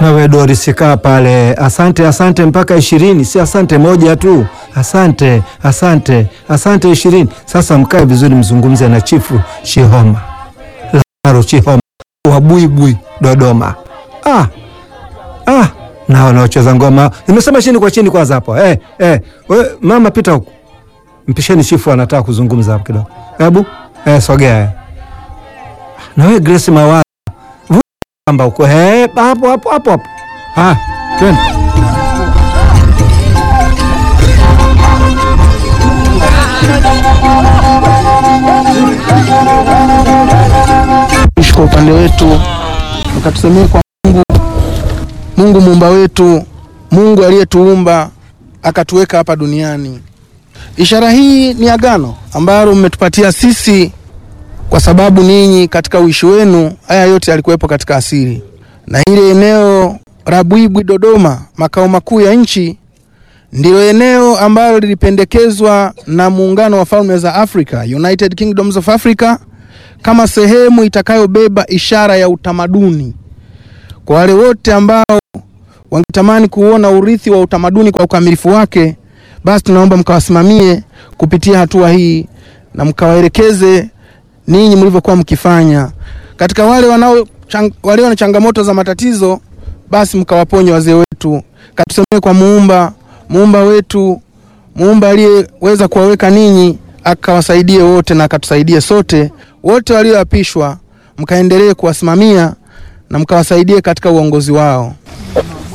Wewe Doris, kaa pale. Asante, asante mpaka ishirini, si asante moja tu. Asante, asante, asante ishirini. Sasa mkae vizuri, mzungumze na Chifu Chihoma Lazaro Chihoma wa Buibui Dodoma. Ah, ah, na wanaocheza ngoma nimesema chini kwa chini kwanza hapo. Eh, eh, we, mama pita huku, mpisheni chifu anataka kuzungumza hapo kidogo. Hebu eh, sogea na wewe Grace Mawala amba huko eh, hapo hapo hapo hapo. Ah, twende. Kwa upande wetu ukatusemee kwa Mungu, Mungu muumba wetu, Mungu aliyetuumba akatuweka hapa duniani. Ishara hii ni agano ambalo mmetupatia sisi, kwa sababu ninyi katika uishi wenu haya yote yalikuwepo katika asili, na ile eneo la Bwibwi Dodoma, makao makuu ya nchi, ndilo eneo ambalo lilipendekezwa na muungano wa falme za Afrika, United Kingdoms of Africa, kama sehemu itakayobeba ishara ya utamaduni kwa wale wote ambao wangetamani kuona urithi wa utamaduni kwa ukamilifu wake, basi tunaomba mkawasimamie kupitia hatua hii na mkawaelekeze ninyi mlivyokuwa mkifanya. Katika wale wanao chang, walio na changamoto za matatizo, basi mkawaponye wazee wetu, katusemee kwa muumba muumba wetu, muumba aliyeweza kuwaweka ninyi akawasaidie wote na akatusaidie sote wote walioapishwa, mkaendelee kuwasimamia na mkawasaidie katika uongozi wao.